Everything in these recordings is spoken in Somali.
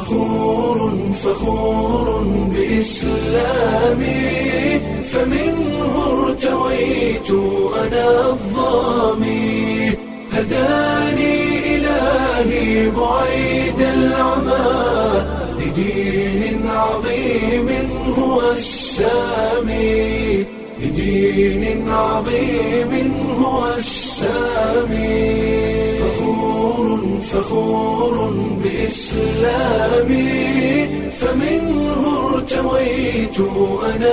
فخور فخور بإسلامي فمنه ارتويت أنا الظامي هداني إلهي بعيد العمى لدين عظيم هو السامي لدين عظيم هو السامي فخور فخور بإسلامي فمنه ارتويت أنا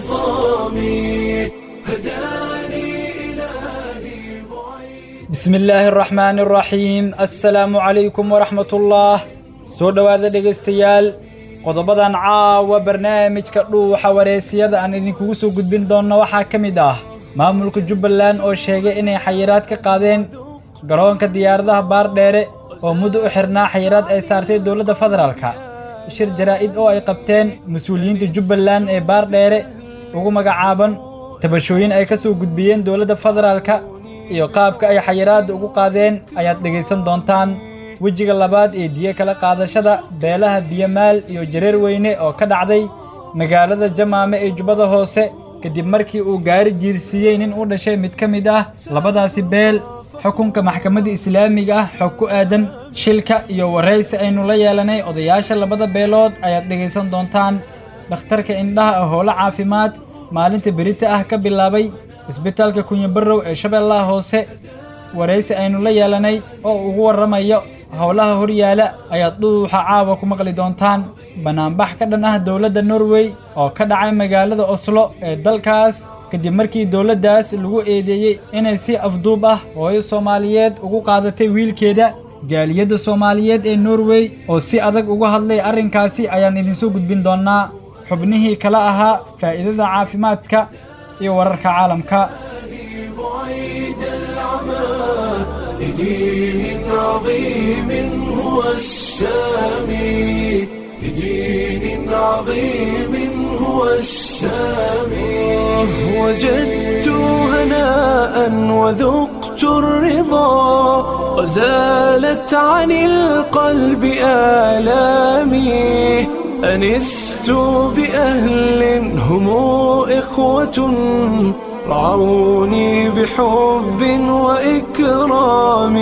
الظامي هداني إلهي بعيد bismi illaahi araxmaani araxiim assalaamu calaykum waraxmat ullaah soo dhowaada dhegaystayaal qodobadan caawa barnaamijka dhuuxa wareysiyada aan idinkugu soo gudbin doonno waxaa ka mid ah maamulka jubbaland oo sheegay inay xayiraad ka qaadeen garoonka diyaaradaha baardheere oo muddo u xirnaa xayiraad ay saartay dowladda federaalka shir jaraa'id oo ay qabteen mas-uuliyiinta jubbaland ee baardheere ugu magacaaban tabashooyin ay ka soo gudbiyeen dowladda federaalka iyo qaabka ay xayiraadda ugu qaadeen ayaad dhegaysan doontaan wejiga labaad ee diyo kala qaadashada beelaha biyamaal iyo jareer weyne oo ka dhacday magaalada jamaame ee jubbada hoose kadib markii uu gaari jiirsiiyey nin u dhashay mid ka mid ah labadaasi beel xukunka maxkamadda islaamiga ah xog ku aadan shilka iyo waraysi aynu la yeelanay odayaasha labada beelood ayaad dhegaysan doontaan dhakhtarka indhaha ee howlo caafimaad maalinta berita ah ka bilaabay isbitaalka kunyabarrow ee shabeellaha hoose waraysi aynu la yeelanay oo ugu warramayo howlaha horyaala ayaad dhuuxa caawa ku maqli doontaan bannaanbax ka dhan ah dowladda norway oo ka dhacay magaalada oslo ee dalkaas kadib markii dowladdaas lagu eedeeyey inay si afduub ah hooyo soomaaliyeed ugu qaadatay wiilkeeda jaaliyadda soomaaliyeed ee norway oo si adag uga hadlay arrinkaasi ayaan idinsoo gudbin doonnaa xubnihii kala ahaa faa'iidada caafimaadka iyo wararka caalamka بعيد العمى لدين عظيم هو السامي لدين عظيم هو السامي وجدت هناء وذقت الرضا وزالت عن القلب آلامي أنست بأهل هم إخوة رعوني بحب وإكرام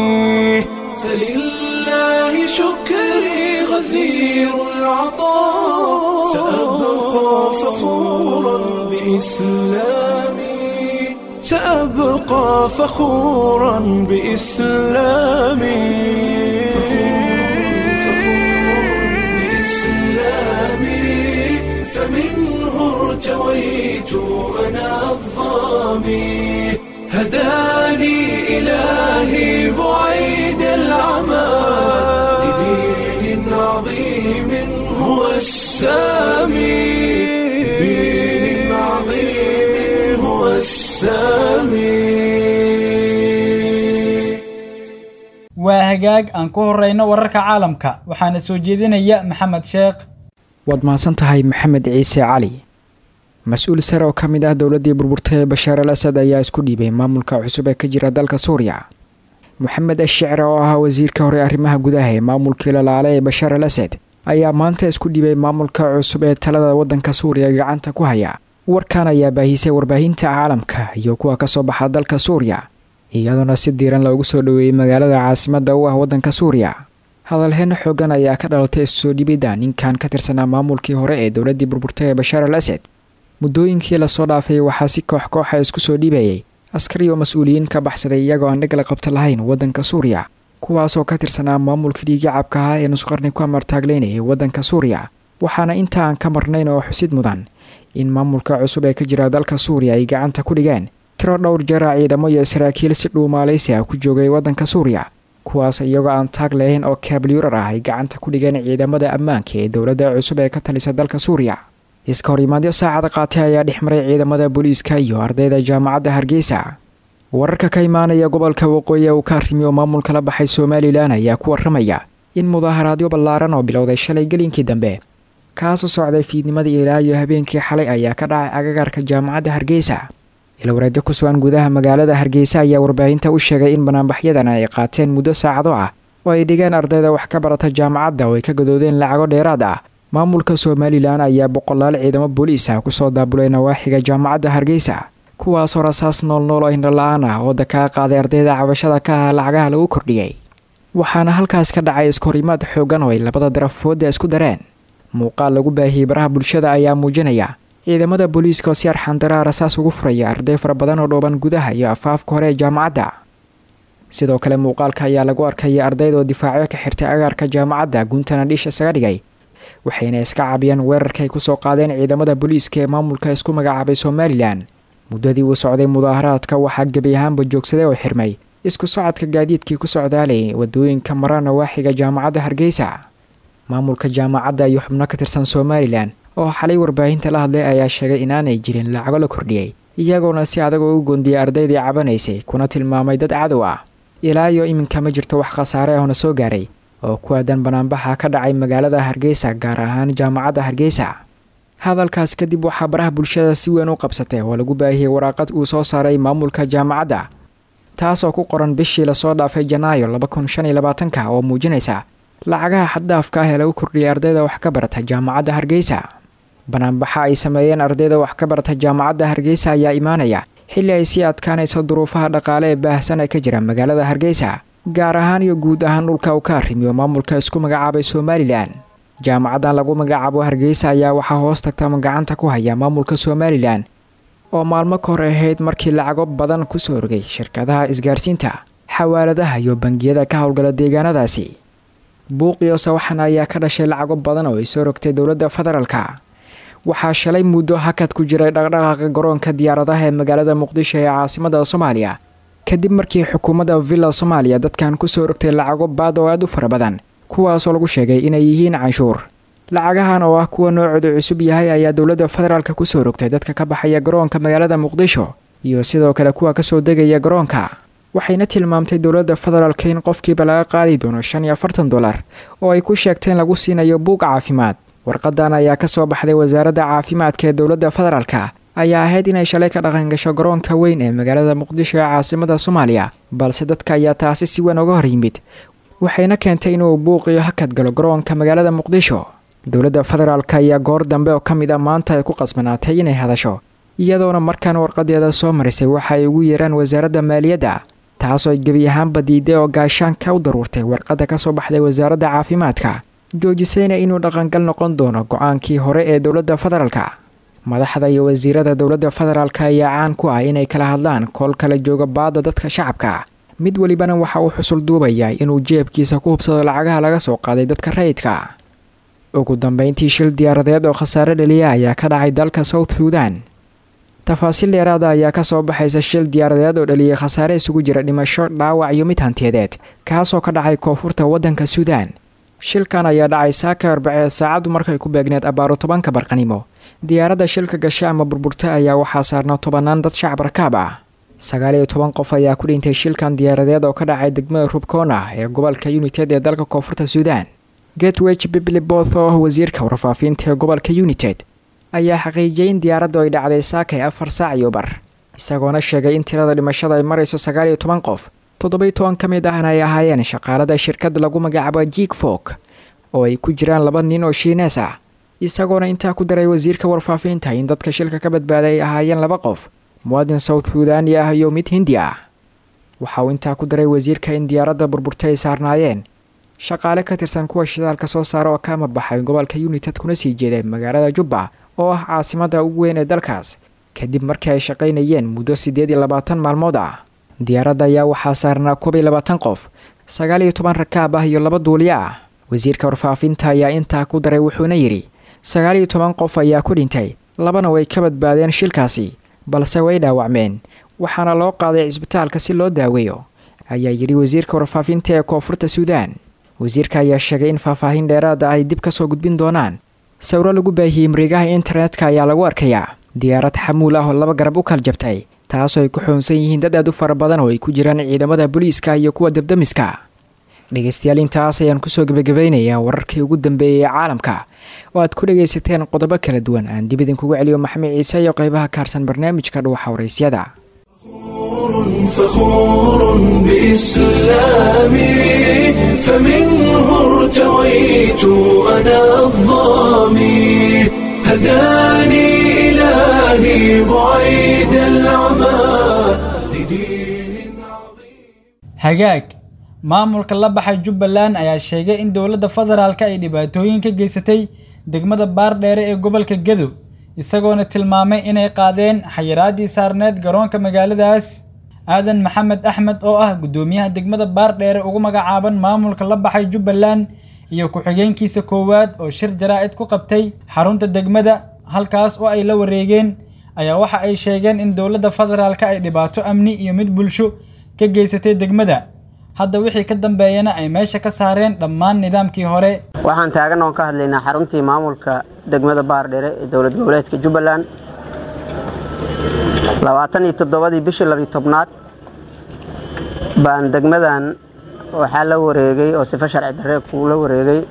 فلله شكري غزير العطاء سأبقى فخورا بإسلامي سأبقى فخورا بإسلامي بإسلامي فمنه ارتويت أنا الظامي هداني إلهي بعيد العمى لدين عظيم هو السامي لدين عظيم هو السامي waa hagaag aan ku horrayno wararka caalamka waxaana soo jeedinaya maxamed sheekh waad mahadsan tahay maxamed ciise cali mas-uul sare oo ka mid ah dowladdii burburtay ee bashaar al asad ayaa isku dhiibay maamulka cusub ee ka jira dalka suuriya moxamed ashicre oo ahaa wasiirka hore arrimaha gudaha ee maamulkii lalaale ee bashaar al asad ayaa maanta isku dhiibay maamulka cusub ee talada waddanka suuriya gacanta ku haya warkan ayaa baahisay warbaahinta caalamka iyo kuwa kasoo baxa dalka suuriya iyadoona si diiran loogu soo dhoweeyey magaalada caasimadda u ah waddanka suuriya hadalheeno xoogan ayaa ka dhalatay isusoo dhibidda ninkan ka tirsanaa maamulkii hore ee dowladdii burburtay ee bashaar al asad muddooyinkii lasoo dhaafay waxaa si koox kooxa isku soo dhibayay askari oo mas-uuliyiin ka baxsaday iyagoo aan dheg la qabto lahayn waddanka suuriya kuwaasoo ka tirsanaa maamulka dhiigacabka ahaa ee nusqarni ku amartaagleynayay waddanka suuriya waxaana inta aan ka marnayn oo xusid mudan in maamulka cusub ee ka jira dalka suuriya ay gacanta ku dhigeen tiro dhowr jara ciidamo iyo saraakiil si dhuumaalaysi ah ku joogay waddanka suuriya kuwaas iyagoo aan taag lahayn oo kaabliyurar ah ay gacanta ku dhigeen ciidamada ammaanka ee dowladda cusub ee ka talisa dalka suuriya iska horimaadyo saacada qaatay ayaa dhex maray ciidamada booliiska iyo ardayda jaamacadda hargeysa wararka ka imaanaya gobolka waqooyi uu ka arrimiyo maamulka la baxay somalilan ayaa ku waramaya in mudaaharaadyo ballaaran oo bilowday shalay gelinkii dambe kaasoo socday fiidnimadii ilaa iyo habeenkii xalay ayaa ka dhacay agagaarka jaamacadda hargeysa ilwareedyo ku sugan gudaha magaalada hargeysa ayaa warbaahinta u sheegay in banaanbaxyadan ay qaateen muddo saacado ah oo ay dhigeen ardayda wax ka barata jaamacadda oo ay ka gadoodeen lacago dheeraad ah maamulka somalilan ayaa boqolaal ciidamo booliis ah kusoo daabulay nawaaxiga jaamacadda hargeysa kuwaasoo rasaas noolnool oo hindhala-aan ah oo dakaa qaaday ardayda cabashada ka ah lacagaha lagu kordhiyey waxaana halkaas ka dhacay iskahorimaad xoogan oo ay labada darafooda isku dareen muuqaal lagu baahiyey baraha bulshada ayaa muujinaya ciidamada booliiska oo si arxandaraa rasaas ugu furaya arday fara badan oo dhooban gudaha iyo afaafka hore ee jaamacadda sidoo kale muuqaalka ayaa lagu arkaya ardayda oo difaacyo ka xirtay agaarka jaamacadda guntana dhiish isaga dhigay waxayna iska cabiyeen weerarka ay kusoo qaadeen ciidamada booliiska ee maamulka isku magacaabay somalilan muddadii uu socday mudaaharaadka waxaa gebi ahaanba joogsaday oo xirmay isku socodka gaadiidkii ku socdaalayay wadooyinka mara nawaaxiga jaamacadda hargeysa maamulka jaamacadda iyo xubno ka tirsan somalilan oo xalay warbaahinta la hadlay ayaa sheegay inaanay jirin lacago la kordhiyey iyagoona si adag oo u goondiyey ardaydii cabanaysay kuna tilmaamay dad cadow ah ilaa iyo iminka ma jirto wax khasaare ahona soo gaaray oo ku aadan banaanbaxa ka dhacay magaalada hargeysa gaar ahaan jaamacadda hargeysa hadalkaas kadib waxaa baraha bulshada si weyn u qabsatay oo lagu baahiyey waraaqad uu soo saaray maamulka jaamacadda taasoo ku qoran bishii lasoo dhaafay janaayo laba kun shan iyo labaatanka oo muujinaysa lacagaha xaddaafka ah ee lagu kordhiyay ardayda wax ka barata jaamacadda hargeysa banaanbaxa ay sameeyeen ardayda wax ka barata jaamacadda hargeysa ayaa imaanaya xilli ay sii adkaanayso duruufaha dhaqaale ee baahsan ee ka jira magaalada hargeysa gaar ahaan iyo guud ahaan dhulka uu ka arrimiyo maamulka isku magacaabay somalilan jaamacaddan lagu magacaabo hargeysa ayaa waxaa hoos tagtama gacanta ku haya maamulka somalilan oo maalmo ka hor ahayd markii lacago badan kusoo rogay shirkadaha isgaarsiinta xawaaladaha iyo bangiyada ka howlgala deegaanadaasi buuqiyo sawaxan ayaa ka dhashay lacago badan oo ay soo rogtay dowladda federaalka waxaa shalay muddo hakad ku jiray dhaqdhaqaaqa garoonka diyaaradaha ee magaalada muqdisho ee caasimada soomaaliya kadib markii xukuumadda villa soomaaliya dadkan kusoo rogtay lacago baad oo aad u fara badan kuwaasoo lagu sheegay inay yihiin canshuur lacagahan oo ah kuwa noocoodu cusub yahay ayaa dowladda federaalka kusoo rogtay dadka ka baxaya garoonka magaalada muqdisho iyo sidoo kale kuwa kasoo degaya garoonka waxayna tilmaamtay dowladda federaalka in qofkiiba laga qaadi doono shan iyo afartan dollar oo ay ku sheegteen lagu siinayo buug caafimaad warqadan ayaa kasoo baxday wasaaradda caafimaadka ee dowladda federaalka ayaa ahayd inay shalay ka dhaqangasho garoonka weyn ee magaalada muqdisho ee caasimada soomaaliya balse dadka ayaa taasi si weyn uga hor yimid waxayna keentay inuu buuqiyo hakad galo garoonka magaalada muqdisho dowladda federaalk ayaa goor dambe oo ka mid a maanta ay ku qasbanaatay inay hadasho iyadoona markaan warqadeeda soo marisay waxa ay ugu yeeraan wasaaradda maaliyadda taasoo ay gebi ahaanba diiday oo gaashaanka u daruurtay warqadda kasoo baxday wasaaradda caafimaadka joojisayna inuu dhaqangal noqon doono go-aankii hore ee dowladda federaalka madaxda iyo wasiirada dowladda federaalk ayaa caan ku ah inay kala hadlaan kool kala jooga baadda dadka shacabka mid welibana waxa uu xusul duubayaa inuu jeebkiisa ku hubsado lacagaha laga soo qaaday dadka rayidka ugu dambeyntii shil diyaaradeed oo khasaare dhaliya ayaa ka dhacay dalka south suudan tafaasiil dheeraada ayaa kasoo baxaysa shil diyaaradeed oo dhaliyay khasaare isugu jira dhimasho dhaawac iyo mid hantiyadeed kaasoo ka dhacay koonfurta waddanka suudaan shilkan ayaa dhacay saaka arbaceed saacaddu markay ku beegneed abbaaro tobanka barqanimo diyaaradda shilka gasha ama burburta ayaa waxaa saarnaa tobanaan dad shacab rakaab ah sagaal iyo toban qof ayaa ku dhintay shilkan diyaaradeed oo ka dhacay degmada rubkona ee gobolka united ee dalka koonfurta suudaan getweg bibliboth oo ah wasiirka warfaafinta ee gobolka united ayaa xaqiijiyay in diyaaraddu ay dhacday saakay afar saac iyo bar isagoona sheegay in tirada dhimashada ay marayso sagaal iyo toban qof toddobiy toban ka mid ahna ay ahaayeen shaqaalada shirkadda lagu magacaabo jik fok oo ay ku jiraan laba nin oo shiinees ah isagoona intaa ku daray wasiirka warfaafinta in dadka shilka ka badbaaday ay ahaayeen laba qof muwaadin south suudani ah iyo mid hindi ah waxa uu intaa ku daray wasiirka in diyaaradda burburtay ay saarnaayeen shaqaale ka tirsan kuwa shidaalka soo saara oo ka amabaxay gobolka united kuna sii jeeday magaalada jubba oo ah caasimada ugu weyn ee dalkaas kadib markii ay shaqaynayeen muddo siddeed iyo labaatan maalmood ah diyaaradda ayaa waxaa saarnaa koob iyo labaatan qof sagaal iyo toban rakaab ah iyo laba duuliyo ah wasiirka warfaafinta ayaa intaa ku daray wuxuuna yidhi sagaal iyo toban qof ayaa ku dhintay labana way ka badbaadeen shilkaasi balse way dhaawacmeen waxaana loo qaaday cisbitaalka si loo daaweeyo ayaa yidhi wasiirka warfaafinta ee koonfurta suudaan wasiirka ayaa sheegay in faahfaahin dheeraada ay dib ka soo gudbin doonaan sawiro lagu baahiyey mareegaha internetka ayaa lagu arkayaa diyaarad xamuul ah oo laba garab u kala jabtay taasoo ay ku xoonsan yihiin dad aad u fara badan oo ay ku jiraan ciidamada booliiska iyo kuwa debdemiska dhegaystayaal intaas ayaan kusoo gebagabeynayaa wararkii ugu dambeeyay ee caalamka oo aad ku dhagaysateen qodobo kala duwan aan dib idinkugu celiyo maxamed ciise iyo qeybaha kaarsan barnaamijka dhuuxa waraysyada فخور بإسلامي فمنه ارتويت أنا الظامي هداني إلهي بعيد العمى لدين عظيم hagaag maamulka la baxay jubbaland ayaa sheegay in dowladda federaalka ay dhibaatooyin ka geysatay degmada baardheere ee gobolka gedo isagoona tilmaamay inay qaadeen xayiraadii saarneed garoonka magaaladaas aadan maxamed axmed oo ah guddoomiyaha degmada baardheere ugu magacaaban maamulka la baxay jubbaland iyo ku-xigeenkiisa koowaad oo shir jaraa'id ku qabtay xarunta degmada halkaas oo ay la wareegeen ayaa waxa ay sheegeen in dowladda federaalka ay dhibaato amni iyo mid bulsho ka geysatay degmada hadda wixii ka dambeeyana ay meesha ka saareen dhammaan nidaamkii hore waxaan taagan oon ka hadlaynaa xaruntii maamulka degmada baardhere ee dowlad goboleedka jubbaland labaatan iyo toddobadii bishii labiyo tobnaad baan degmadan waxaa la wareegay oo sifo sharci darree kula wareegay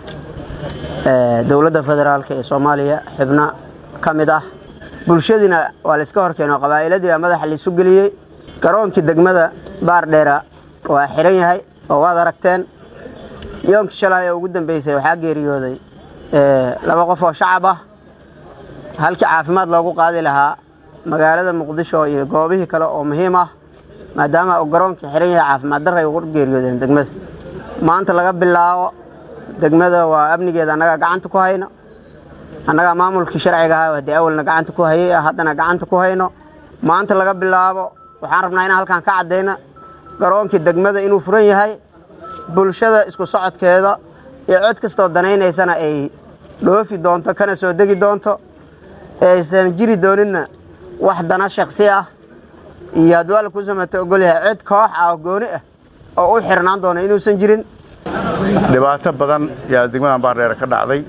ee, dowladda federaalk ee soomaaliya xubno ka mid ah bulshadiina waa la iska horkeenay oo qabaa'iladii baa madaxa laisu geliyey garoonkii degmada baardheera waa xiran yahay oo waad aragteen yoonkii shalay ee ugu dambeysay waxaa geeriyooday ee, laba qof oo shacab ah halkii caafimaad loogu qaadi lahaa magaalada muqdisho iyo goobihii kale oo muhiim ah maadaama uu garoonkii xiran yahay caafimaad darray ugu geeriyoodeen degmada maanta laga bilaabo degmada waa amnigeeda annagaa gacanta ku hayno annagaa maamulkii sharciga ahaa haddii awalna gacanta ku hayay ah haddana gacanta ku hayno maanta laga bilaabo waxaan rabnaa inaan halkan ka caddayno garoonkii degmada inuu furan yahay bulshada isku socodkeeda iyo cid kastoo danaynaysana ay dhoofi doonto kana soo degi doonto ee aysan jiri dooninna wax dana shaksi ah iyo hadduu alla ku samato ogol yahay cid koox ah oo gooni ah oo u xirnaan doona inuusan jirin dhibaato badan yaa degmadan baardheere ka dhacday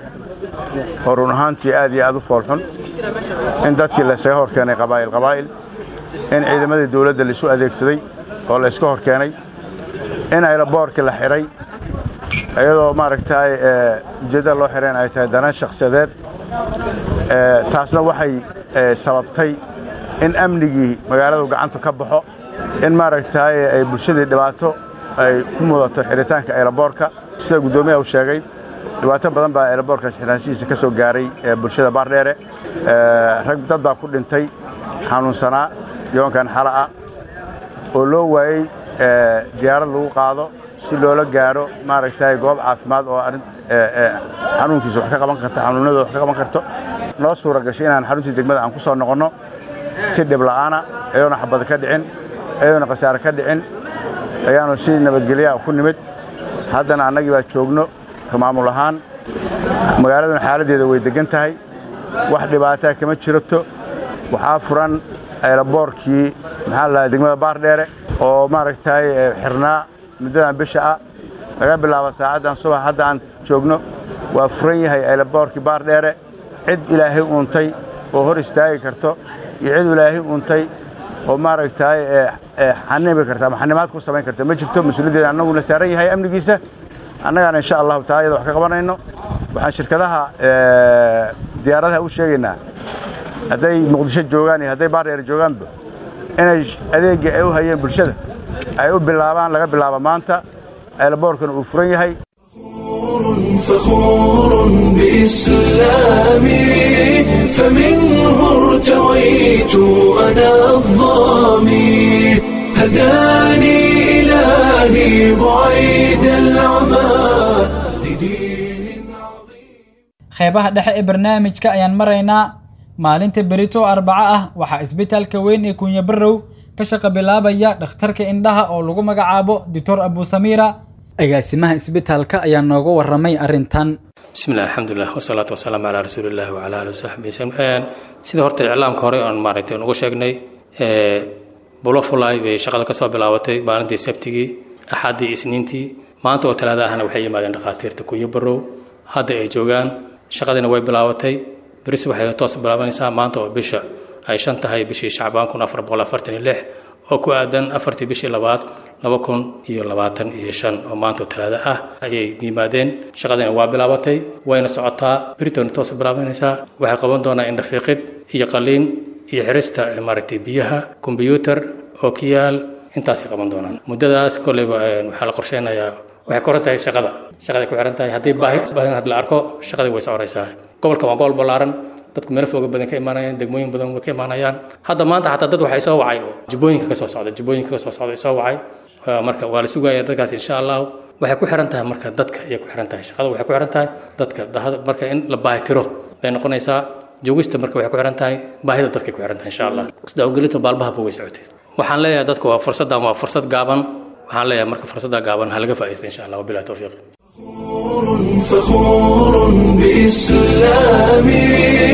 oo run ahaantii aad iyo aad u foolxun in dadkii laysaga hor keenay qabaa'il qabaa'il in ciidamadii dawladda laisu adeegsaday oo layska hor keenay in aylaboorkii la xidhay iyadoo maaragtay ujeeddada loo xidhayn ay tahay danan shakhsiyadeed Ee, taasna waxay ee, sababtay in amnigii magaaladu gacanta ka baxo in maaragtay ay bulshadii dhibaato ay ku mudato xidhitaanka aylaboorka sida guddoomiyaha uu sheegay dhibaato badan baa aylaboorkaas xidhaanshihiisa ka soo gaaray ee bulshada baardheere Ee, rag dad baa ku dhintay xanuunsanaa yoonkan xala ah oo loo waayey ee, diyaarad lagu qaado si loola gaaro maaragtay goob caafimaad oo arrin ee, ee, xanuunkiisa wax ka qaban karto xanuunadooda wax ka qaban karto noo suura gashay inaan xaruntii degmada aan ku soo noqonno si dhib la'aana iyadoona xabad ka dhicin iyadoona khasaare ka dhicin ayaanu si nabadgelya ku nimid haddana annagii baa joogno ka maamul ahaan magaaladuna xaaladdeeda way deggan tahay wax dhibaataa kama jirato waxaa furan aylaboorkii maxaa la dhahaa degmada baardheere oo maaragtay ee, xirnaa muddadan bisha ah laga bilaabo saacaddan subax hadda aan joogno waa furan yahay aylaboorkii baardheere cid ilaahay uuntay oo hor istaagi karto iyo cid ilaahay uuntay oo maaragtay ee, ee, xanibi karta ama xanimaad ku samayn karta ma jirto mas-uuliyaddeeda annaguna saaran yahay amnigiisa annagaana insha allahu taala iyada wax ka qabanayno waxaan shirkadaha ee, diyaaradaha u sheegaynaa hadday muqdisho joogaan iyo hadday baardheer joogaanba inay adeegii ay u hayeen bulshada ay u bilaabaan laga bilaabo maanta aylaboorkana uu furan yahay فخور بإسلامي فمنه ارتويت أنا الظامي هداني إلهي بعيد العمى لدين عظيم qeybaha dhexe ee barnaamijka ayaan maraynaa maalinta berito arbaco ah waxaa isbitaalka weyn ee kunya barow ka shaqo bilaabaya dhakhtarka indhaha oo lagu magacaabo doctor abusamiira agaasimaha isbitaalka ayaa nooga waramay arrintan bismi illah alxamdulilah wasalaatu wasalaamu calaa rasuulillahi wacala alihi wasaxbi wasallam sida horta iclaamka hore oon maaragtay uga sheegnay bulo fulay bay shaqada ka soo bilaabatay maalintii sabtigii axaddii isniintii maanta oo talaada ahna waxay yimaadeen dhakhaatiirta kuyo barow hadda ay joogaan shaqadiina way bilaabatay beris waxay toos bilaabanaysaa maanta oo bisha ay shan tahay bishii shacbaan kun afar boqol afartan iyo lix oo ku aadan afartii bishii labaad laba kun iyo labaatan iyo shan oo maanta oo talaado ah ayay yimaadeen shaqadiina waa bilaabatay wayna socotaa beritona toos bilaabanaysaa waxay qaban doonaa indhafiiqid iyo qaliin iyo xirista maaragtay biyaha kombyuutar ookiyaal intaasay qaban doonaan muddadaas kolleyba waxaa la qorsheynayaa waxay ku xiran tahay shaqada shaqaday ku xiran tahay haddii baahi badan had la arko shaqadii way soconaysaa gobolka waa gobol ballaaran dadku meelo fooga badan ka imaanayaan degmooyin badan way ka imaanayaan hadda maanta xataa dad waxay soo wacay oo jubbooyinka ka soo socda jubbooyinka ka soo socda soo wacay marka waa la sugaya dadkaas insha allahu waxay ku xiran tahay marka dadka ayay ku xiran tahay shaqada waxay ku xiran tahay dadka marka in la baahi tiro bay noqonaysaa joogista marka waxay ku xiran tahay baahida dadkay ku xiran tahay insha allah isdawgelinta baalbahaba way socotay waxaan leeyahay dadku waa fursaddan waa fursad gaaban waxaan leeyahay marka fursadda gaaban ha laga faa'iidaysta insha allah wabilahi tawfiiq فخور بإسلامي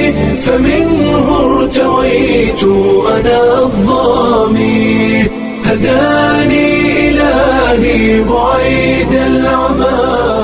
فمنه ارتويت أنا الظامي هداني إلهي بعيد العمى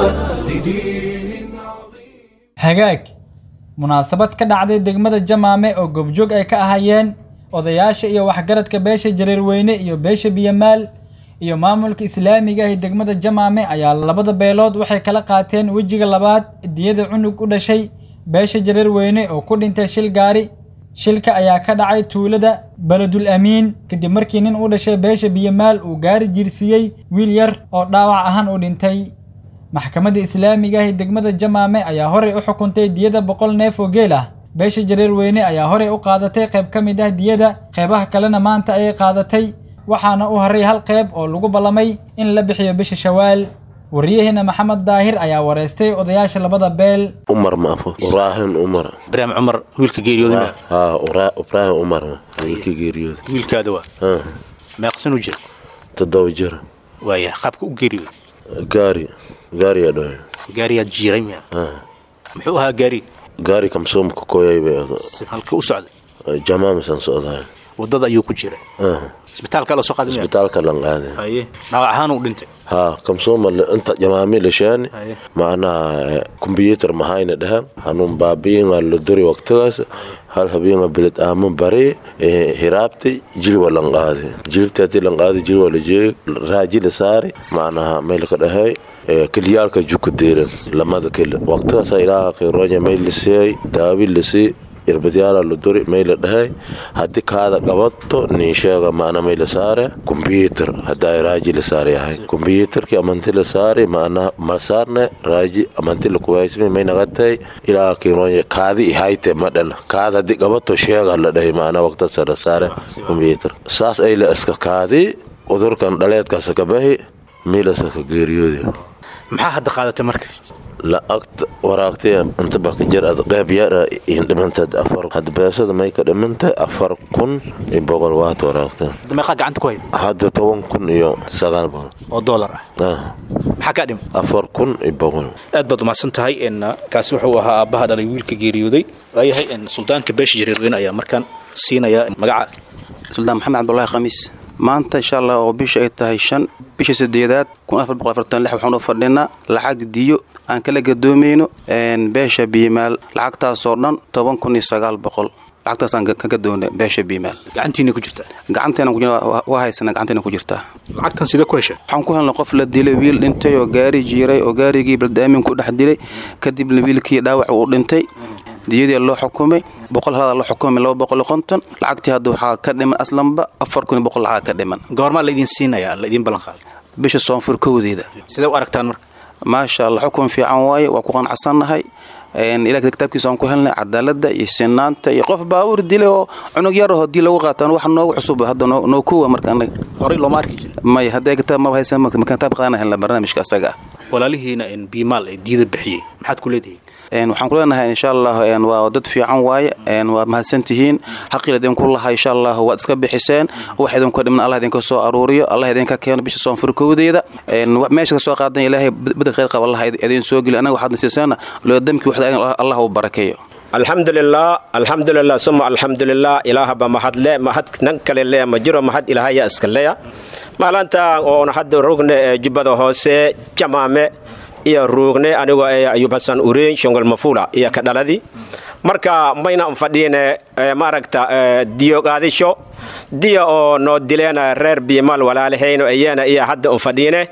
لدين عظيم hagaag munaasabad ka dhacday degmada jamaame oo goobjoog ay ka ahaayeen odayaasha iyo waxgaradka beesha jareerweyne iyo beesha biyamaal iyo maamulka islaamiga ah ee degmada jamaame ayaa labada beelood waxay kala qaateen wejiga labaad diyada cunug u dhashay beesha jareerweyne oo ku dhintay shil gaari shilka ayaa ka dhacay tuulada beledul amiin kadib markii nin u dhashay beesha biyamaal uu gaari jiirsiiyey wiil yar oo dhaawac ahaan u dhintay maxkamadda islaamiga ah ee degmada jamaame ayaa horey u xukuntay diyada boqol neef oo geel ah beesha jareerweyne ayaa horey u qaadatay qayb ka mid ah diyada qeybaha kalena maanta ayay qaadatay waxaana u haray hal qayb oo lagu ballamay in la bixiyo bisha shawaal wariyaheena maxamed daahir ayaa wareystay odayaasha labada beel umar maafo ibraahim umar ibraahim cumar wiilka geeriyooda haa ibraahim umar wiilka geeriyooda wiilkaada waa haa meeqsan u jira toddoba jir waaya qaabka u geeriyooda gaari gaariyaa dhahay gaariyaad jiiray miya haa muxuu ahaa gaari gaari kamsoomka koyay bay halka u socday jamaamisan socdahay wadada ayuu ku jiray haa isbitaalka la soo qaaday miya isbitaalka lan qaaday haye dhaawac ahaan uu dhintay haa kamsooma inta jamaami lashaani Haye. macnaha kombyuutar mahayna dhahan hanuun baabiinga la duri waqtigaas hal habeenga bilid aama bari hiraabti jilwa lan qaadi jilibti hadii lan qaadi jilwa la jeegi raaji la saari macnaha meel ka dhahay keliyaalka juka deeran lamada keli waqtigaasa ilaaha khayronya meel lisiyay daawi lisii irbadyaala la duri mayla dhahay haddii kaada qabato nin sheega maana may la saare kombyuutar haddaa raaji la saar yahay kombyuutarkii amanti la saari maana ma saarne raaji amanti la kuwaysmi may nagatay ilaa kironya kaadi ihayte madhana kaada haddii qabato sheega la dhahay maana waqtasa la saare kombyuutar saas ay la iska kaadi udurkan dhaleedkaasa ka bahi miilasa ka geeriyoodi maxaa hadda qaadatay marka lacagta waraagtay inta baka jir ad qeyb yara in dhimantad afar hadda beesada may ka dhimantay afar kun iyo boqol waad waraagta hadda meeqaa gacanta ku hayd hadda toban kun iyo sagaal boqol oo doolar ah ah maxaa kaa dhima afar kun iyo boqol aad baad umahadsan tahay n kaasi wuxuu ahaa aabbaha dhalay wiilka geeriyooday waayahay n suldaanka beesha jareerweyne ayaa markaan siinaya magaca suldaan maxamed cabdulaahi khamiis maanta insha allah oo bisha ay tahay shan bisha sideedaad waxaan u fadhinaa lacag diyo aan kala gadoomayno beesha biimaal lacagtaasoo dhan toban kun iyo sagaal boqol lacagtaasaan ka gadoona beesha biimaal gacantiina ku jirta gacanteena waa haysana gacanteena ku jirtaa lacagtan sidee ku hesha waxaan ku helnay qof la dilay wiil dhintay oo gaari jiiray oo gaarigii baldaamin ku dhex dilay kadibna wiilkii dhaawac uu dhintay diyadii loo xukumay boqol halada loo xukumay laba boqol iyo konton lacagtii hadda waxaa ka dhiman aslanba afar kun iyo boqol lacag ka dhiman goormaa laydin siinaya laydin ballan qaada bisha soonfur kowdeeda sidee u aragtaan marka maasha allah xukun fiican waaye waa ku qanacsannahay ilaah kitaabkiisa aan ku helnay cadaalada iyo sinaanta iyo qof baawur dilay oo cunug yar oo hadii lagu qaataan wax noogu cusub hadda noo kuwa marka anaga horey looma arki jira may hadday kitaab maba haysan marka kitaab qaadana helna barnaamijka asaga ah walaalihiina biimaal ee diida bixiyey maxaad ku leedihiin waxaan ku leenahay insha allah waa dad fiican waaye waa mahadsantihiin xaqil idinku laha insha allah waad iska bixiseen wax idinku dhiman allah idinka soo aruuriyo allah idinka keeno bisha soonfur kowdeeda meesha ka soo qaadan ilaahay bedel khayr qaba allah idin soo geli anaga waxaad nasiisaana loo damkii waxda allah uu barakeeyo alxamdulilah alxamdulilah suma alxamdulilah ilaahaba mahadle mahad nan kale leya ma jiro mahad ilaahaya iska leya maalinta oona hadda rogne ee jubbada hoose jamaame iyo ruugne anigoo ee ayub hasan ureyn shongol mafula iyo ka dhaladi marka mayna un fadhiine maaragta diyo qaadisho diya oo noo dileen reer biimaal walaalahayno iyana iyo hadda un fadhiine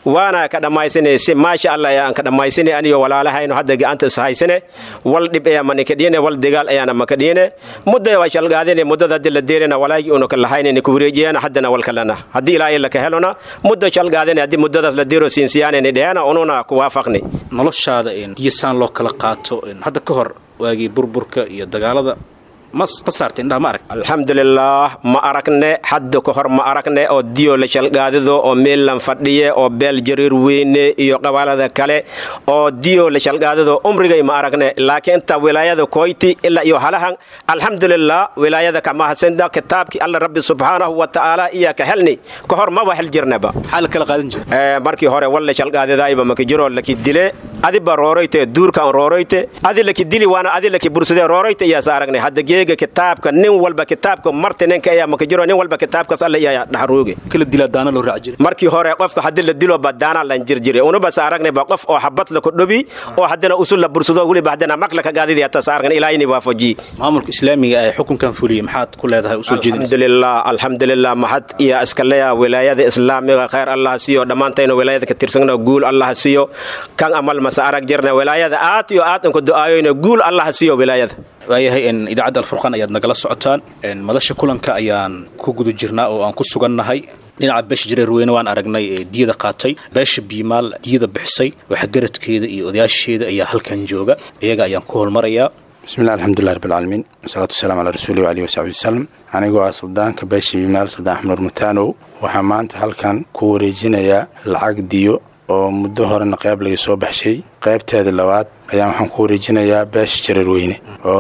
waana ka dhammaysanaysi maasha allah ayaan ka dhammaysanay aniyo walaalahayno hadda gacanta is haysane wal dhib ayaa manikadhiyane wal dagaal ayaana makadhiyane mudda waa shalgaadine muddada haddii la deerina walaagii una ka lahaynene ku wareejiyana haddana wal kalena haddii ilaahay laka helona mudda shalgaadine haddii muddadaas la deero siinsiyaanene dhehana ununa ku waafaqni noloshaada diyasaan loo kala qaato hadda ka hor waagii burburka iyo dagaalada ma saarta indhaha ma arag alxamdulilaah ma aragne hadda ka hor ma aragne oo diyo la shalgaadido oo meellan fadhiye oo beel jariir weyne iyo qabaalada kale oo diyo la shalgaadido umrigay ma aragne laakiin inta wilaayada koyti ilaa iyo halahan alxamdulilah wilaayada kamahasenda kitaabkii alla rabbi subxaanahu wa tacaala iya ka helni ka hor maba hel jirnaba maxaa la kala qaadan jira markii hore wal la shalgaadidayba maka jiro laki dile adiba rooroyte duurkan rooroyte adi laki dili waana adi laki bursade rooroyte iyaas aragne hadda geega kitaabka nin walba kitaabka marti ninka ayaa maka jiro nin walba kitaabkaas alla iyaa dhaxruuge kala dilaa daana loo raaci jiray markii hore qofka haddii la dilo ba daana lan jirjire unubas aragne ba qof oo xabad la kodhobi oo haddana usul la bursado weliba haddana makla ka gaadidi atas aragne ilaahini waafaji maamulka islaamiga ee xukunkan fuliyey maxaad ku leedahay usoo jeedinaysa alxamdulilah alxamdulilah mahad iyo iskaleya wilaayada islaamiga khayr allah siiyo dhammaantayna wilaayada ka tirsagna guul allah siiyo kan amal mase arag jirna wilaayada aad iyo aad inka du'aayoyna guul allah siiyo wilaayada waayahay idaacadda alfurqaan ayaad nagala socotaan madasha kulanka ayaan ku guda jirnaa oo aan ku sugannahay dhinaca beesha jareer weyne waan aragnay ee diyada qaatay beesha biimaal diyada bixisay waxgaradkeeda iyo odayaasheeda ayaa halkan jooga iyaga ayaan ku holmarayaa bismillahi alxamdulilah rabbilcaalamiin wasalaatu wasalaam calaa rasuulihi waalihi wasaxbi wasalam anigoo ah suldaanka beesha biimaal suldaan axmed mutaanow waxaa maanta halkan ku wareejinayaa lacag diyo oo muddo horena qayb laga soo baxshay qaybteeda labaad ayaan waxaan ku wareejinayaa beesha jareerweyne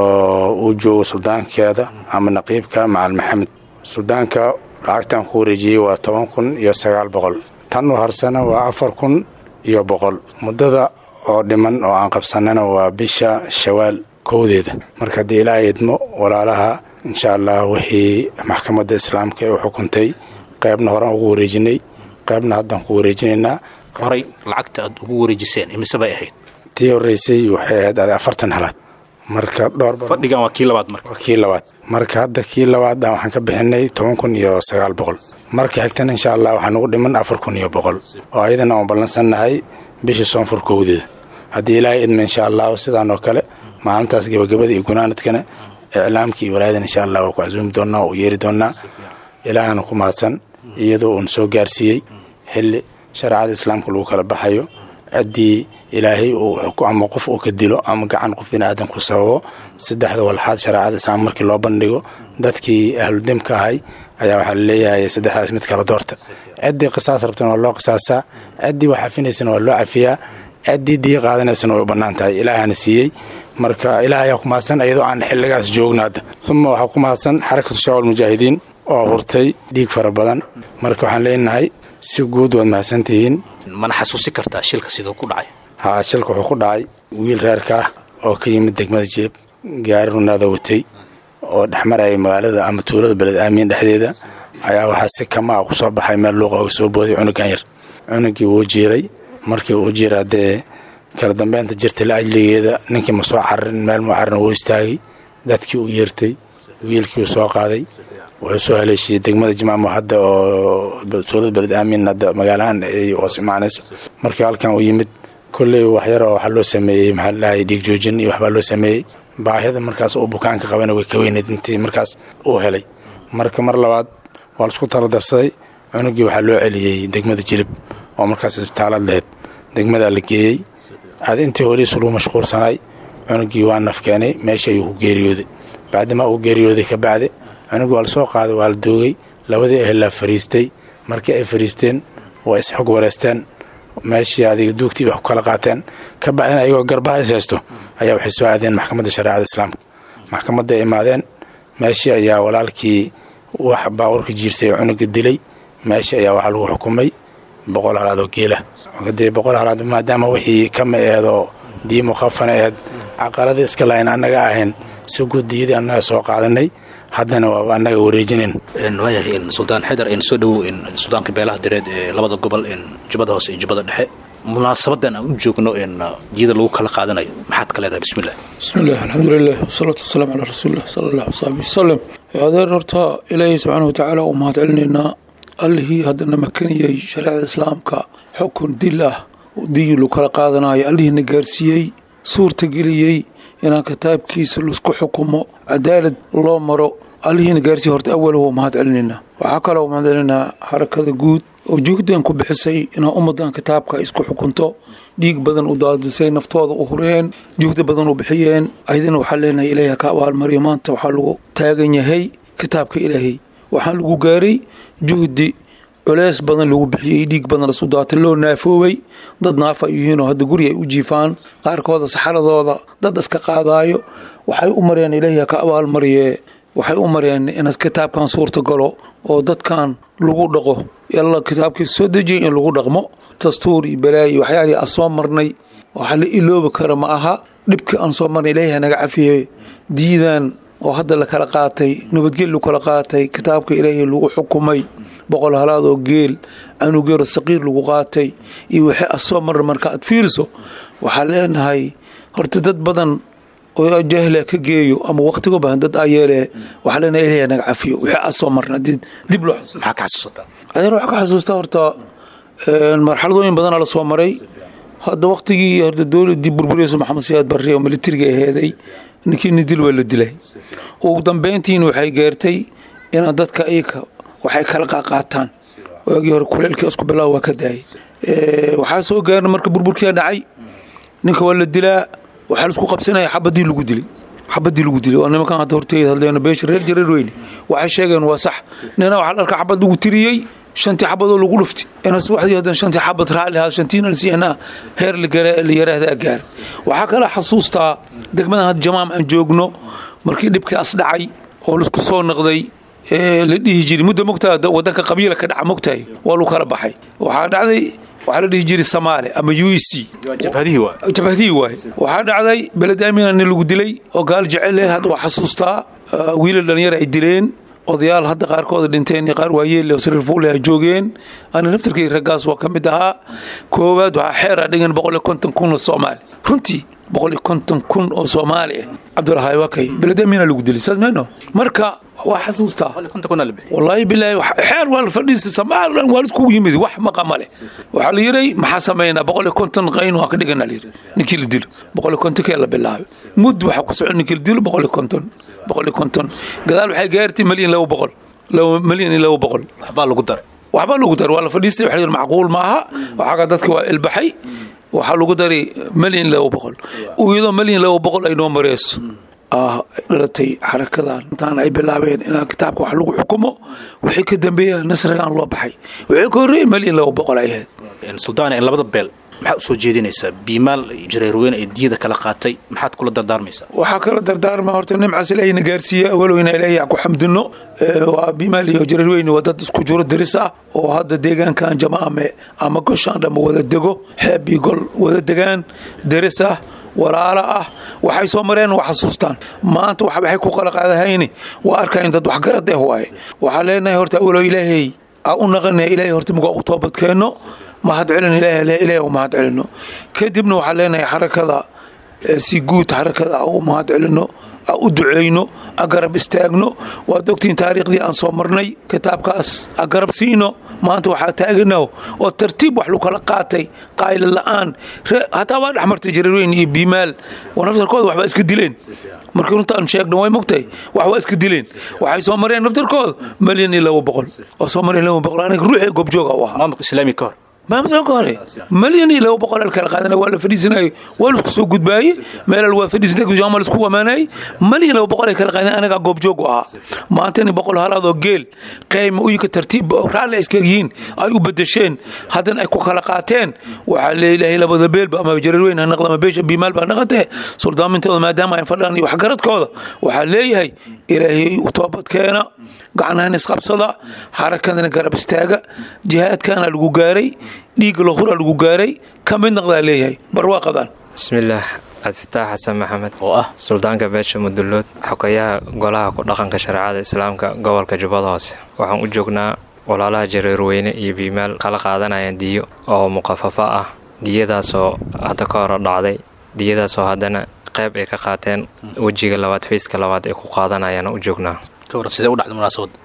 oo uu joogo suldaankeeda ama naqiibka macal maxamed suldaanka lacagtaan ku wareejiyey waa toban kun iyo sagaal boqol tan u harsana waa afar kun iyo boqol muddada oo dhiman oo aan qabsanana waa bisha shawaal kowdeeda marka haddii ilaaha idmo walaalaha insha allah wixii maxkamadda islaamka ee u xukuntay qaybna horaan ugu wareejinay qaybna haddaan ku wareejinaynaa horay lacagta aad ugu wareejiseen imise bay ahayd tii horreysay waxay ahayd afartan halaad marka dhowr fadhigan waa kii labaad marka waa kii labaad marka hadda kii labaaddan waxaan ka bixinay toban kun iyo sagaal boqol marka xigtana insha allah waxaa nugu dhiman afar kun iyo boqol oo ayadana aan ballansannahay bisha soonfur kowdeeda haddii ilaahay idma insha allahu sidaan oo kale maalintaas gebagabada iyo gunaanadkana iclaamka iyo walaayadan insha allah waa ku casuumi doonnaa oo u yeeri doonnaa ilaahana ku mahadsan iyadoo uun soo gaarsiiyey xilli shareecada islaamka lagu kala baxayo ciddii ilaahay ama qof uu ka dilo ama gacan qof biniaadan ku sababo saddexda walxaad shareecada islaam markii loo bandhigo dadkii ahludimka ahay ayaa waxaa laleeyahay saddexdaas mid kala doorta ciddii qisaas rabtana waa loo qisaasaa ciddii wax cafinaysana waa loo cafiyaa ciddii diya qaadanaysana way u bannaan tahay ilaahana siiyey marka ilaah ayaa ku mahadsan iyadoo aan xilligaas joogna hadda uma waxaa ku mahadsan xarakatu shabaab almujaahidiin oo hurtay dhiig fara badan marka waxaan leenahay si guud waad mahadsantihiin mana xasuusi kartaa shilka siduu ku dhacay haa shilka wuxuu ku dhacay wiil reerka ah oo ka yimid degmada jilib gaari runaada watay oo dhexmaraya magaalada ama tuulada beled aamiin dhexdeeda ayaa waxaa si kama ah ku soo baxay meel luuqa oga soo booday cunugan yar cunugii wuu jiiray markii uu jiira dee kala dambeynta jirta la ajligeeda ninkii ma soo cararin meel muu cararin wuu istaagay dadkii u yeertay wiilkii uu soo qaaday wuxuu soo haleeshiyey degmada jimaamo hadda oo tuulada beled aamin hadda magaalahaan ay hoos imaanayso markii halkan uu yimid kolley waxyaroo waxaa loo sameeyey maxaa ladhahay dhiig joojin iyo waxbaa loo sameeyey baahida markaas uu bukaanka qabana way ka weyneyd intii markaas uu helay marka mar labaad waa laisku tala darsaday cunugii waxaa loo celiyey degmada jilib oo markaas isbitaalaad lahayd degmadaa la geeyey aad intii holiisu lagu mashquulsanay cunugii waa naf keenay meesha ayuu ku geeriyooday bacdimaa uu geeriyooday ka bacdi cunugii waa la soo qaaday waa la doogay labadii ehelaa fariistay markii ay fariisteen waa isxog wareysteen meeshii adiga duugtii wax ku kala qaateen ka bacdina ayagoo garbaha is haysto ayaa waxay soo aadeen maxkamadda shareecada islaamka maxkamadda ay imaadeen meeshii ayaa walaalkii wax baawarka jiirsay oo cunuga dilay meeshii ayaa waxaa lagu xukumay boqol halaad oo geela dee boqol halaad maadaama wixii kama eedoo dii mukhafana eed caqaladii iska lahayn annaga ahayn si guddiyadii annaga soo qaadanay haddana waaba annaga wareejinayn waayahay suldaan xaydar soo dhowow sudaanka beelaha direed ee labada gobol jubbada hoose iyo jubbada dhexe munaasabadan aan u joogno diyada lagu kala qaadanayo maxaad ka leedahay bismillah bismillaah alxamdulilah wasalaatu wasalaamu calaa rasuulilah sala allah wasaxbi wasalam adeer horta ilaahay subxaana watacaala u mahad celinaynaa allihii haddana makaniyey shareecada islaamka xukun dil ah diin lu kala qaadanayo allihiina gaarsiiyey suurtageliyey inaan kitaabkiisa laisku xukumo cadaalad loo maro allihiina gaarsiiye horta awala waa mahad celinayna waxaa kaloo mahad celinaa xarakada guud oo juhdan ku bixisay inaa ummadan kitaabka isku xukunto dhiig badan u daadisay naftooda u hureen juhdi badan u bixiyeen aydina waxaa leenahay ilaahay ha ka abaalmariyo maanta waxaa lagu taagan yahay kitaabka ilaahay waxaan lagu gaaray juhdi culeys badan lagu bixiyey dhiig badan lasu daatay loo naafoobay dad naafa ay yihiinoo hadda guri ay u jiifaan qaarkooda saxaradooda dad iska qaadaayo waxay u mareen ilaahay ha ka abaalmariyee waxay u mareen in kitaabkan suurta galo oo dadkan lagu dhaqo yalla kitaabkiisa soo dejiyay in lagu dhaqmo dastuur iyo balaayo waxyaalihii aan soo marnay waxa la iloobi kara ma aha dhibkii aan soo marnay ilaahay naga cafiye diidan oo hadda la kala qaatay nabadgel lu kala qaatay kitaabka ilaahay lagu xukumay boqol halaad oo geel anugeero saqiir lagu qaatay iyo wixii aad soo marna marka aad fiiriso waxaa leenahay horta dad badan oo jahla ka geeyo ama waqtiga bahan dad aa yeele waxaa leenahay ilaahay naga cafiyo wixii aad soo marna dib dib loo maxaa ka xasuusataa adeer waxaa ka xasuustaa horta marxaladooyin badanaa la soo maray hadda waqtigii horta dowladii burburiyeysa maxamed siyaad barre oo militariga aheeday ninkii nidil waa la dilay ugu dambeyntiina waxay gaartay inaan dadka iyaka waxay kala qaqaataan waagii hore kuleelkii isku bilaaw waa ka daayay waxaa soo gaarna marka burburkiia dhacay ninka waa la dilaa waxaa laisku qabsanaya xabadii lagu dilay xabadii lagu dilay waa nimankan hadda horteeda hadleena beesha reer jareer weyne waxay sheegeen waa sax nina waxaa la arkaa xabad lagu tiriyey shantii xabadoo lagu dhufti ina subaxdii hadan shantii xabad raalli ahaa shantiina lasiina heer la yaraahdaa gaar waxaa kala xasuustaa degmadan hadda jamaam aan joogno markii dhibkii as dhacay oo laisku soo noqday la dhihi jiray muddo mogtaa wadanka qabiila ka dhaca mogtahay waa lagu kala baxay waxaa dhacday waxaa la dhihi jiray samaale ama u e c jabhadihii waay jabhadihii waay waxaa dhacday beled aamina nin lagu dilay oo gaal jecel eh hadda waa xasuustaa wiilal dhalinyara ay dileen odayaal hadda qaarkooda dhinteen iyo qaar waayeelle oo sariir fuule ay joogeen ana naftarkii raggaas waa ka mid ahaa koowaad waxaa xeera dhigan boqol iyo konton kun oo soomaali runtii boqol iyo konton kun oo soomaali ah cabdulahaay waa kay beled aamina lagu dilay saas mayno marka waa xasuustaa wallaahi bilaahi xeer waa la fadhiisa somalilan waa liskugu yimid wax maqama leh waxaa la yiray maxaa samaynaa boqol iyo konton qayn waa ka dhigana layiri ninkii la dilo boqol iyo konton kee la bilaabay mud waxaa ku socon ninkii la dilo boqol iyo konton boqol iyo konton gadaal waxay gaartay malyan laba boqol malyan iyo laba boqol waxbaa lagu daray waxbaa lagu daray waa la fadhiistay waxa la yiri macquul maaha waxaaga dadka waa ilbaxay waxaa lagu daray malyan laba boqol iyadoo malyan laba boqol ay noo mareyso dhalatay xarakadan intaan ay bilaabeen in kitaabka wax lagu xukumo wixii ka dambeeya nasrigan loo baxay wixii ka horreeyey malyan laba boqol ay ahayd suldaana in labada beel maxaa u soo jeedinaysaa biimaal jareerweyne ee diyada kala qaatay maxaad kula dardaarmaysaa waxaa kala dardaarma horta nimcaas ilaahayna gaarsiiya awalow inaa ilaahay ku xamdino waa biimaal iyo jareerweyne waa dad isku jiro diris ah oo hadda deegaankan jamaame ama goshaan dhamma wada dego xeeb iyo gol wada degaan diris ah walaalo ah waxay soo mareen waa xasuustaan maanta waxay ku kala qaadahayni waa arkayn dad waxgarad eh waaye waxaa leenahay horta awalow ilaahay aa u naqanaya ilaahay horta mugaa u toobadkeenno mahad celin ilaahay u mahad celino kadibna waxaa leenahay xarakada si guud xarakada u mahad celino u duceyno agarab istaagno waad ogtiin taariikhdii aan soo marnay kitaabkaas agarab siino maanta waxaa taaganaho oo tartiib wax lu kala qaatay qaayla la'aan hataa waa dhexmartay jareerweyn iyo biimaal naftarkooda waxbaa iska dileen markii runtaan sheegna way mogtahay wax waa iska dileen waxay soo mareen naftarkooda malyan iyo laba boqol oo soo mareen laba boqol aniga ruuxii goobjooga u ahaa maamulka islaami ka hor maamulka ka hore malyan iyo laba boqol kala qaadana waa la fadhiisanayay waa laisku soo gudbaayey meelal waa fadhiisanay jaama laisku amaanayay malyan laba boqol ay kala qaadana anagaa goobjoog u ahaa maantani boqol halaad oo geel qayma uyinka tartiib raalli ay iska yihiin ay u bedesheen haddana ay ku kala qaateen waxaa leeyahay labada beelba ama jareerweyn ha naqda ama beesha biimaal baa naqatee suldaamintooda maadaama ay fadhaan iyo waxgaradkooda waxaa leeyahay ilaahay u toobadkeena gacnahan isqabsada xarakadana garab istaaga jihaadkana lagu gaaray dhiigga lahura lagu gaaray ka mid naqdaa leeyahay barwaaqadan bismillaah cabdifitaax xasan maxamed oo ah suldaanka beesha mudullood xogayaha golaha ku dhaqanka shareecada islaamka gobolka jubbada hoose waxaan u joognaa walaalaha jareerweyne iyo biimaal kala qaadanayaan diyo oo muqafafa ah diyadaasoo hadda ka hor dhacday diyadaasoo haddana qayb ay ka qaateen wejiga labaad fayska labaad ay ku qaadanayaan u joognaa sidee u dhacday munaasabadda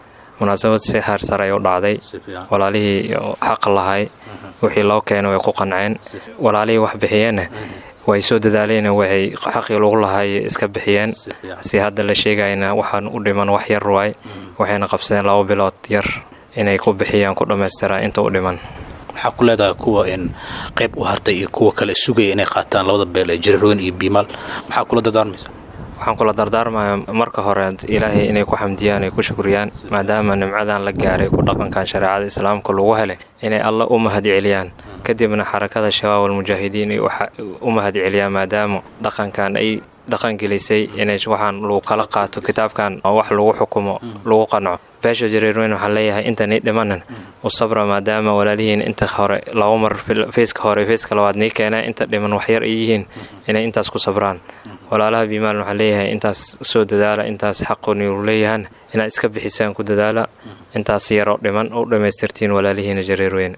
munaasabad si heersaray u dhacday walaalihii xaq lahay wixii loo keena way ku qanceen walaalihii wax bixiyeenna way soo dadaaleen waxay xaqii lagu lahay iska bixiyeen si hadda la sheegayna waxaan u dhiman wax yar waay waxayna qabsadeen laba bilood yar inay ku bixiyaan ku dhammaystiraan inta u dhiman maxaa ku leedahay kuwa in qayb u hartay iyo kuwa kale sugaya inay qaataan labada beel ee jiraroyn iyo biimaal maxaa kula dardaarmaysa waxaan kula dardaarmaya marka hore ilaahay inay ku xamdiyaan ay ku shukriyaan maadaama nimcadan la gaaray ku dhaqankan shareecada islaamka lagu helay inay alla u mahad celiyaan kadibna xarakada shabaab almujaahidiin ay u mahad celiyaan maadaama dhaqankan ay dhaqangelisay inay waxaan lagu kala qaato kitaabkan oo wax lagu xukumo lagu qanco beesha jareerweyn waxaan leeyahay intanay dhimanan u sabra maadaama walaalihiin inta hore laba mar feyska hore feyska labaad nii keenaa inta dhiman waxyar ay yihiin inay intaas ku sabraan walaalaha biimaal waxaan leeyahay intaas soo dadaala intaas xaquniu leeyahan inaad iska bixisaan ku dadaala intaas yaroo dhiman u dhammaystirtiin walaalihiina jareerweyne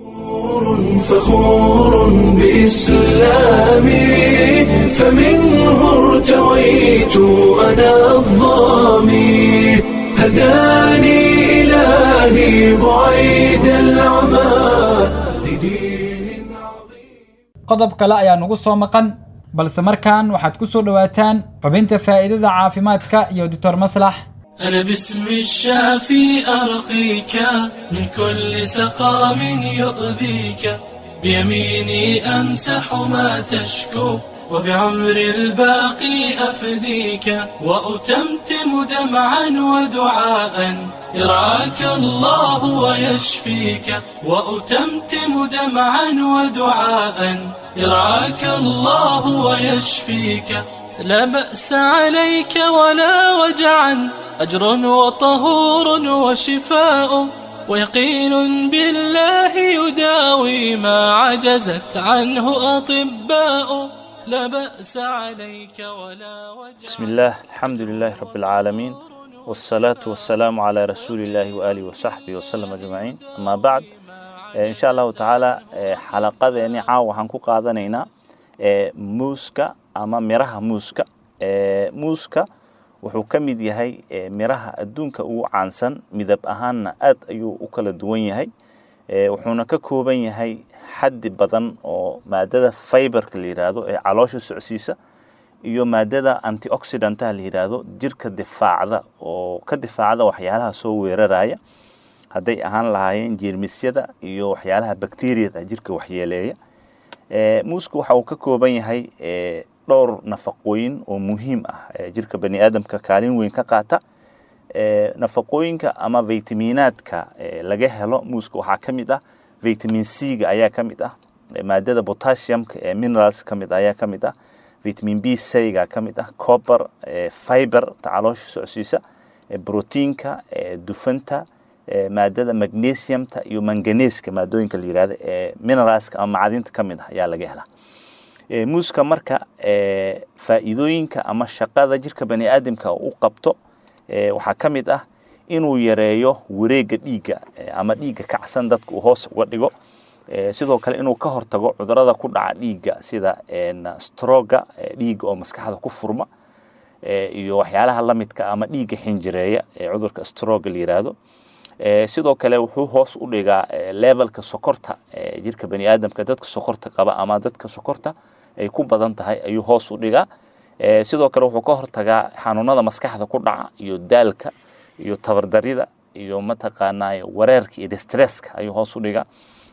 فخور بإسلامي فمنه ارتويت أنا الظامي هداني إلهي بعيد العمى qodob kale ayaa nugu soo maqan balse markan waxaad ku soo dhowaataan xubinta faa'iidada caafimaadka iyo doctor maslax أنا باسم الشافي أرقيك من كل سقام يؤذيك بيميني أمسح ما تشكو وبعمر الباقي أفديك وأتمتم دمعا ودعاء يرعاك الله ويشفيك وأتمتم دمعا ودعاء يرعاك الله ويشفيك لا بأس عليك ولا وجعا أجر وطهور وشفاء ويقين بالله يداوي ما عجزت عنه أطباء لا بأس عليك ولا وجع بسم الله الحمد لله رب العالمين والصلاة والسلام على رسول الله وآله وصحبه وسلم أجمعين أما بعد إن شاء الله تعالى حلقة يعني عاو هنكو قادنينا muuska ama miraha muuska muuska wuxuu ka mid yahay miraha adduunka ugu caansan midab ahaanna aad ayuu u kala duwan yahay wuxuuna ka kooban yahay xaddi badan oo maadada fiberka la yidhaahdo ee caloosha socsiisa iyo maadada antioxidantaha la yidhaahdo jirka difaacda oo ka difaacda waxyaalaha soo weeraraya hadday ahaan lahaayeen jeermisyada iyo waxyaalaha bakteriyada jirka waxyeeleeya muusku waxa uu ka kooban yahay dhowr nafaqooyin oo muhiim ah jirka bani aadamka kaalin weyn ka qaata nafaqooyinka ama vitaminaadka laga helo muuska waxaa ka mid ah vitamin c-ga ayaa ka mid ah maadada potassiumka ee minerals ka mid ayaa ka mid ah vitamin b c-ga ka mid ah copper fiber ta caloosha socsiisa proteinka dufanta maadada magnesiumta iyo manganeska maadooyinka la yirahdo ee mineralska ama macdinta ka mid ah ayaa laga helaa muuska marka faa'iidooyinka ama shaqada jirka bani aadamka u qabto waxaa ka mid ah inuu yareeyo wareega dhiigga ama dhiigga kacsan dadka uu hoos uga dhigo sidoo kale inuu ka hortago cudurada ku dhaca dhiigga sida stroga dhiigga oo maskaxda ku furma iyo waxyaalaha lamidka ama dhiigga xinjireeya ee cudurka stroga la yiraahdo sidoo kale wuxuu hoos u dhigaa levelka sokorta jirka bani aadamka dadka sokorta qaba ama dadka sokorta ay ku badan tahay ayuu hoos u dhigaa sidoo kale wuxuu ka hortagaa xanuunada maskaxda ku dhaca iyo daalka iyo tabardarida iyo mataqaanaa wareerka iyo distresska ayuu hoos u dhigaa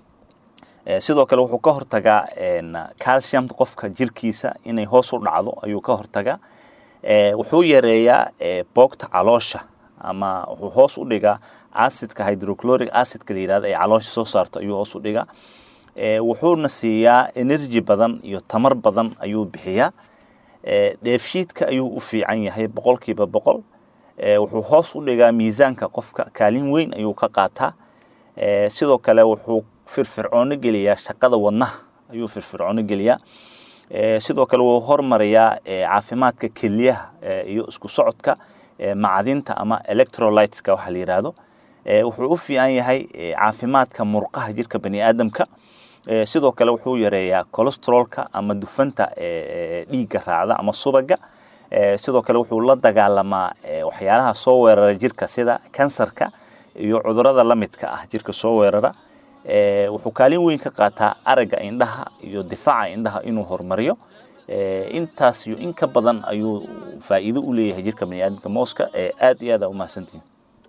sidoo kale wuxuu ka hortagaa calciumta qofka jirkiisa inay hoos u dhacdo ayuu ka hortagaa wuxuu yareeyaa boogta caloosha ama wuxuu hoos u dhigaa acidka hydrochloric acidka la yirahdo ee caloosha soo saarto ayuu hoos u dhigaa wuxuuna siiyaa energy badan iyo tamar badan ayuu bixiyaa dheefshiidka ayuu u fiican yahay boqolkiiba boqol wuxuu hoos u dhigaa miisaanka qofka kaalin weyn ayuu ka qaataa sidoo kale wuxuu firfircoono geliyaa shaqada wadnaha ayuu firfircoono geliyaa sidoo kale wuu hormariyaa caafimaadka keliyaha iyo isku socodka macdinta ama electrolyteska waxa la yidhaahdo wuxuu u fiican yahay caafimaadka murqaha jirka bani aadamka sidoo kale wuxuu yareeyaa colostrolka ama dufanta dhiigga raacda ama subaga sidoo kale wuxuu la dagaalamaa waxyaalaha soo weerara jirka sida kansarka iyo cudurada la midka ah jirka soo weerara wuxuu kaalin weyn ka qaataa aragga indhaha iyo difaaca indhaha inuu horumariyo intaas iyo in ka badan ayuu faa'iido u leeyahay jirka baniaadamka mooska aad iyo aad aa umahadsantihin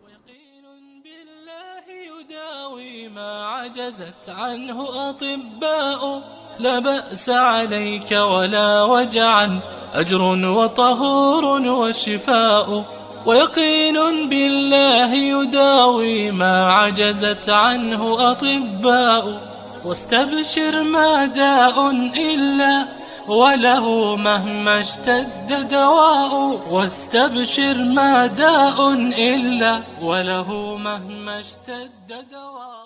ما عجزت عنه أطباء لا بأس عليك ولا وجعا أجر وطهور وشفاء ويقين بالله يداوي ما عجزت عنه أطباء واستبشر ما داء إلا وله مهما اشتد دواء واستبشر ما داء إلا وله مهما اشتد دواء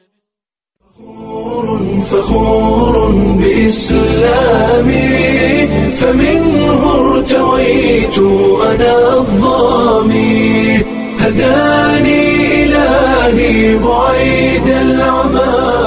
فخور بإسلامي فمنه ارتويت أنا الظامي هداني إلهي بعيد العمى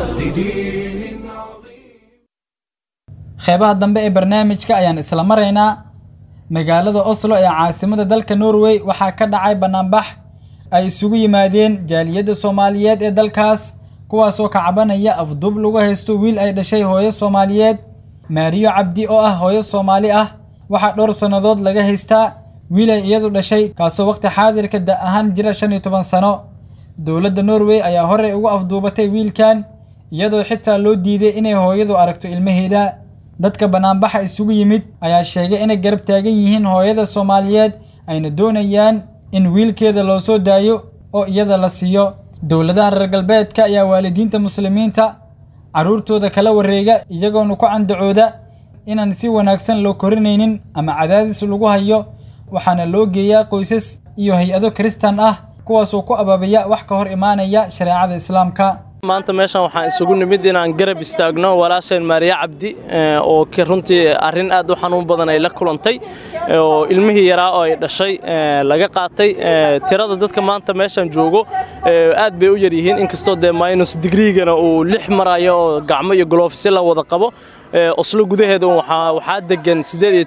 qeybaha dambe ee barnaamijka ayaan isla maraynaa magaalada oslo ee caasimada dalka norway waxaa ka dhacay bannaanbax ay isugu yimaadeen jaaliyadda soomaaliyeed ee dalkaas kuwaasoo ka cabanaya afduub lagu haysto wiil ay dhashay hooyo soomaaliyeed maariyo cabdi oo ah hooyo soomaali ah waxaa dhowr sannadood laga haystaa wiil ay iyadu dhashay kaasoo wakhti xaadirka da ahaan jira shan iyo toban sano dowladda norway ayaa horey ugu afduubatay wiilkan iyadoo xitaa loo diiday inay hooyadu aragto ilmaheeda dadka bannaanbaxa isugu yimid ayaa sheegay inay garab taagan yihiin hooyada soomaaliyeed ayna doonayaan in wiilkeeda loo soo daayo oo iyada la siiyo dowladaha reer galbeedka ayaa waalidiinta muslimiinta carruurtooda kala wareega iyagoona ku candacooda inaan si wanaagsan loo korinaynin ama cadaadis lagu hayo waxaana loo geeyaa qoysas iyo hay-ado kiristan ah kuwaasoo ku abaabaya wax ka hor imaanaya shareecada islaamka maanta meeshan waxaan isugu nimid inaan garab istaagno walaasheen maariya cabdi oo runtii arrin aad u xanuun badan ay la kulantay oo ilmihii yaraa oo ay dhashay laga qaatay tirada dadka maanta meeshan joogo aad bay u yar yihiin inkastoo dee minus digriigana uu lix marayo oo gacmo iyo goloofsi la wada qabo oslo gudaheeda waxaa degan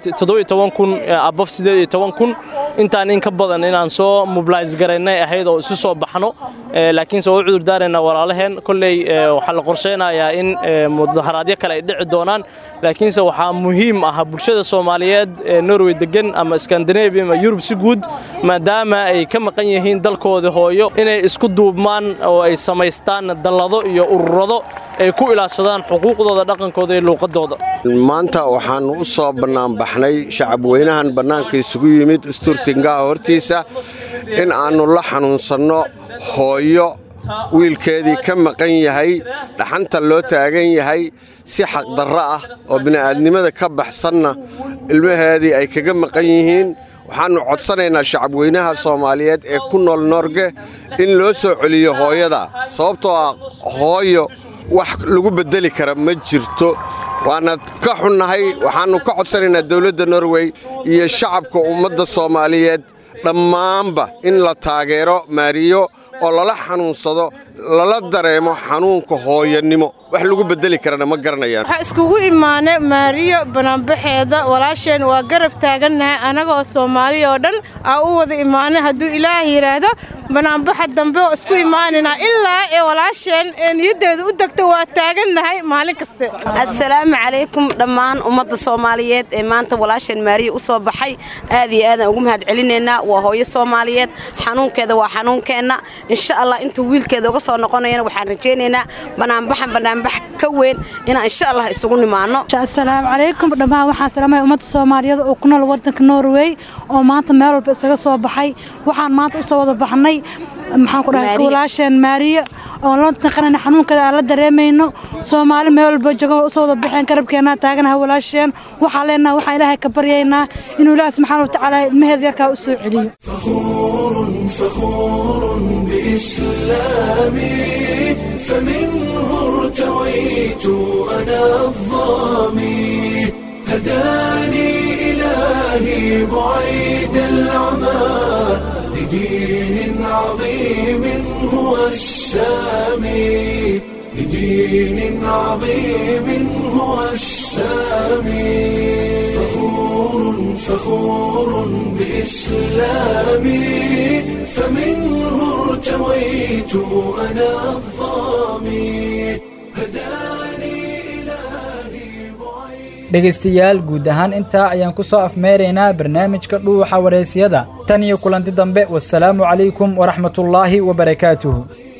kun abof kun intaan in ka badan inaan soo mobilis garaynay ahayd oo isu soo baxno laakiinse waa u cudur daaraynaa walaalaheen kolley waxaa la qorshaynayaa in mudaharaadyo kale ay dhici doonaan laakiinse waxaa muhiim ah bulshada soomaaliyeed ee norway degan ama skandinavia ama yurub si guud maadaama ay ka maqan yihiin dalkooda hooyo inay isku duubmaan oo ay samaystaan dallado iyo ururado ay ku ilaashadaan xuquuqdooda dhaqankooda iyo luuqadooda maanta waxaan u soo bannaanbaxnay shacab weynahan bannaanka isugu yimid isturtingaha hortiisa in aannu la xanuunsanno hooyo wiilkeedii ka maqan yahay dhaxanta loo taagan yahay si xaqdarro ah oo bini'aadnimada ka baxsanna ilmaheedii ay kaga maqan yihiin waxaannu codsanaynaa shacabweynaha soomaaliyeed ee ku nool noorge in loo soo celiyo hooyada sababtoo ah hooyo wax lagu beddeli kara ma jirto waana ka xunnahay waxaannu ka codsanaynaa dawladda norway iyo shacabka ummadda soomaaliyeed dhammaanba in la taageero maariyo oo lala xanuunsado lala dareemo xanuunka hooyanimo wax lagu beddeli karana ma garanayaan waxaa iskugu imaanay maariyo banaanbaxeeda walaasheen waa garab taagannahay annagoo soomaaliya oo dhan aa u wada imaanay hadduu ilaah yidhaahdo banaanbaxa dambe oo isku imaanaynaa ilaa ee walaasheen ee niyaddeeda u degto waa taagannahay maalin kaste assalaamu calaykum dhammaan ummadda soomaaliyeed ee maanta walaasheen maariya u soo baxay aad iyo aadaan ugu mahad celinaynaa waa hooyo soomaaliyeed xanuunkeeda waa xanuunkeenna insha allah intuu wiilkeeda uga soo noqonayana waxaan rajaynaynaa banaanbaxan banaanbax ka weyn inaan insha allah isugu nimaano assalaamu calaykum dhammaan waxaan salaamaya ummadda soomaaliyeed oo ku nool waddanka norway oo maanta meel walba isaga soo baxay waxaan maanta u soo wada baxnay maxaan ku dhahay walaasheen maariya oon la naqanayna xanuunkeeda aan la dareemayno soomaali meel walba jooga waa usoo wada baxeen garabkeenna taaganaha walaasheen waxaa leenaha waxaan ilaahay ka baryaynaa inuu ilaahi subxaana watacaala ilmaheeda yarkaa u soo celiyo فخور بإسلامي فمنه ارتويت أنا الظامي هداني إلهي بعيد العمى لدين عظيم هو السامي لدين عظيم هو السامي فخور فخور بإسلامي فمنه ارتويت أنا الظامي dhegaystayaal guud ahaan intaa ayaan ku soo afmeeraynaa barnaamijka dhuuxa wareysiyada tan iyo kulanti dambe wasalaamu calaykum waraxmatullaahi wabarakaatuhu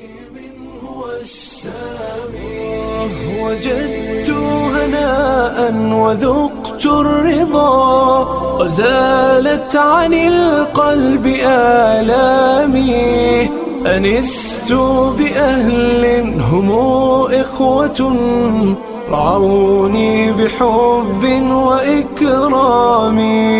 وجدت هناء وذقت الرضا وزالت عن القلب آلامي أنست بأهل هم إخوة رعوني بحب وإكرام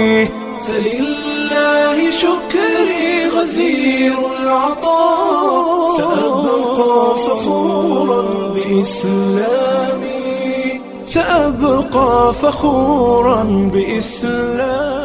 فلله شكري غزير العطاء سأبقى فخورا بإسلامي سأبقى فخورا بإسلامي